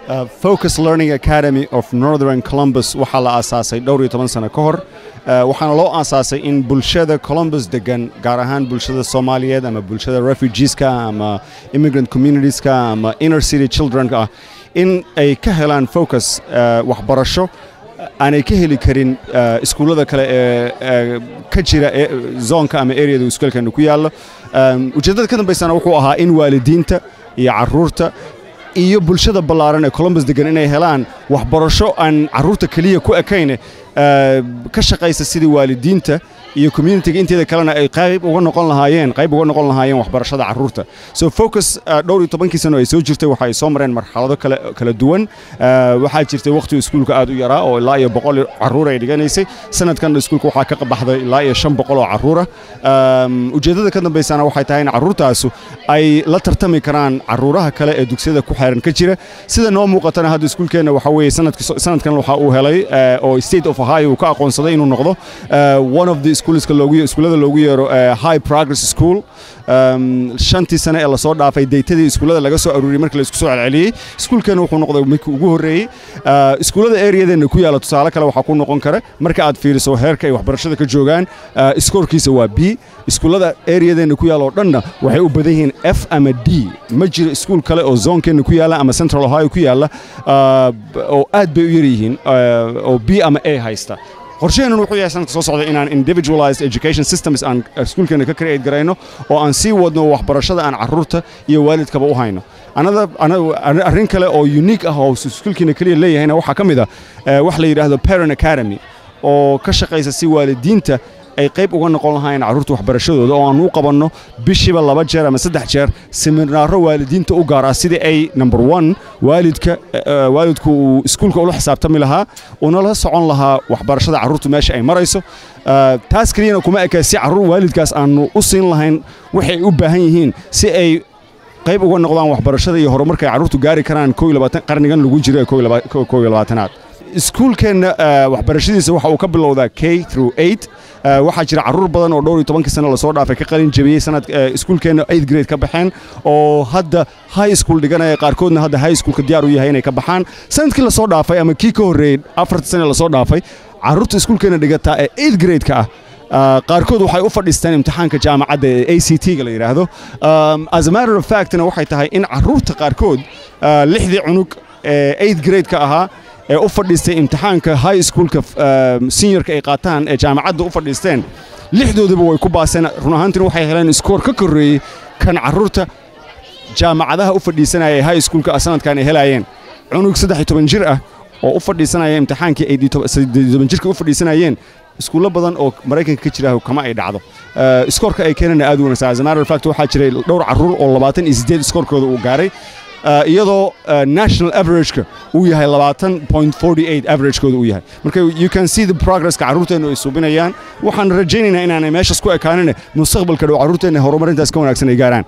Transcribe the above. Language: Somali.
Uh, Focus Learning Academy of Northern Columbus waxaa la aasaasay dhowr iyo toban sano ka hor Uh, waxaana loo aasaasay in bulshada Columbus degan gaar ahaan bulshada Soomaaliyeed ama bulshada refugeeska ama immigrant communitieska ama inner city childrenka ah in ay ka helaan focus uh, waxbarasho aanay ka heli karin uh, iskuullada kale ee ee ka jira ee zoonka ama areada iskuulkeena ku yaallo Um, ujeeddada ka dambaysana wuxuu ahaa in waalidiinta iyo carruurta iyo bulshada ballaaran ee Columbus degan inay helaan waxbarasho aan carruurta keliya ku ekayne uh, ka shaqaysa sidii waalidiinta iyo communitiga inteeda kalena ay qayb uga noqon lahaayeen qayb uga noqon lahaayeen waxbarashada carruurta so focus uh, dhowr iyo tobankii sano ay soo jirtay waxa ay soo mareen marxalado kala kala duwan uh, waxaa jirtay waqti iskuulka aad u yaraa oo ilaa iyo boqol carruur ay dhiganaysay sanadkan iskuulka waxaa ka baxday ilaa iyo shan boqol oo carruura um, ujeeddada ka dambaysana waxay tahay in carruurtaasu ay la tartami karaan carruuraha kale ee dugsiyada ku xeeran ka jira sida noo muuqatana hadda iskuulkeenna waxa weeye sanadki sanadkan waxa uu helay uh, oo state of ohio uu ka aqoonsaday inuu noqdo uh, one of the schoolska loogu iskuullada loogu yeero uh, high progress school um, shantii sane ee lasoo dhaafay deytadii iskuullada laga soo aruuriyey markii la isku soo celceliyey iskuulkeena wuxuu noqday midkii ugu horreeyey uh, iskuullada areadeena ku yaalla tusaale kale waxaa ku noqon kara marka aad fiiriso heerka ay waxbarashada ka joogaan uh, iskoorkiisa waa b iskuullada areadeena ku yaalla oo dhanna waxay u badan yihiin f ama d ma jiro iskuul kale oo zoonkeenna ku yaalla ama central ohio ku yaalla uh, oo aad bay u yar yihiin uh, oo b ama a haysta qorshaheenun wuxuu yahay sanadka soo socda inaan individualized education systems aan iskuulkeena ka create garayno oo aan sii wadno waxbarashada aan carruurta iyo waalidkaba u hayno anada arrin kale oo unique ah oo iskuulkeena keliya leeyahayna waxaa ka mid ah wax la yidhaahdo parent academy oo ka shaqaysa si waalidiinta ay qayb uga noqon lahaayeen carruurta waxbarashadooda oo aan u qabanno bishiiba laba jeer ama saddex jeer seminaaro waalidiinta u gaar ah sidii ay number one waalidka waalidku uu iskuulka ula xisaabtami lahaa unala socon lahaa waxbarashada carruurtu meesha ay marayso taas keliyana kuma eka si carruur waalidkaas aanu u siin lahayn waxay u baahan yihiin si ay qayb uga noqdaan waxbarashada iyo horumarka ay carruurtu gaari karaan qarnigan lagu jiro ee koo iyo labaatanaad iskuulkeenna waxbarashadiisa waxa uu ka bilowdaa k through eight waxaa jira carruur badan oo dhowr iyo tobankii sano lasoo dhaafay ka qalin jebiyey sanad iskuulkeenna eighth grade ka baxeen oo hadda high school dhiganaya qaarkoodna hadda high schoolka diyaar u yahay inay ka baxaan sanadkii lasoo dhaafay ama kii ka horreeyey afartii sane lasoo dhaafay carruurta iskuulkeenna dhigataa ee eighth grade-ka ah qaarkood waxay u fadhiisteen imtixaanka jaamacadda ee a c t-ga la yidhaahdo as a matter of factna waxay tahay in carruurta qaarkood lixdii cunug ee eighth grade-ka ahaa ee u fadhiistay imtixaanka high schoolka seniorka ay qaataan ee jaamacadda u fadhiisteen lixdoodaba way ku baaseen run ahaantina waxay heleen iskoor ka korreeyey kan carruurta jaamacadaha u fadhiisanaya ee high schoolka sanadkan ay helaayeen cunug saddex iyo toban jir ah oo u fadhiisanaya imtixaankii ay toban jirka u fadhiisanayeen iskuullo badan oo maraykanka ka jira kama ay dhacdo iskoorka ay keenana aad u wanaagsan as a matter of fact waxaa jiray dhowr carruur oo labaatan iyo siddeed iskoorkooda uu gaaray iyadoo national averageka uu yahay labaatan point forty eight averagekooda uu yahay marka you can see the progresska carruurteennu ay suubinayaan waxaan rajaynaynaa inaanay meeshaas ku ekaanine mustaqbalka dhow carruurteenna horumarintaas ka wanaagsan ay gaaraan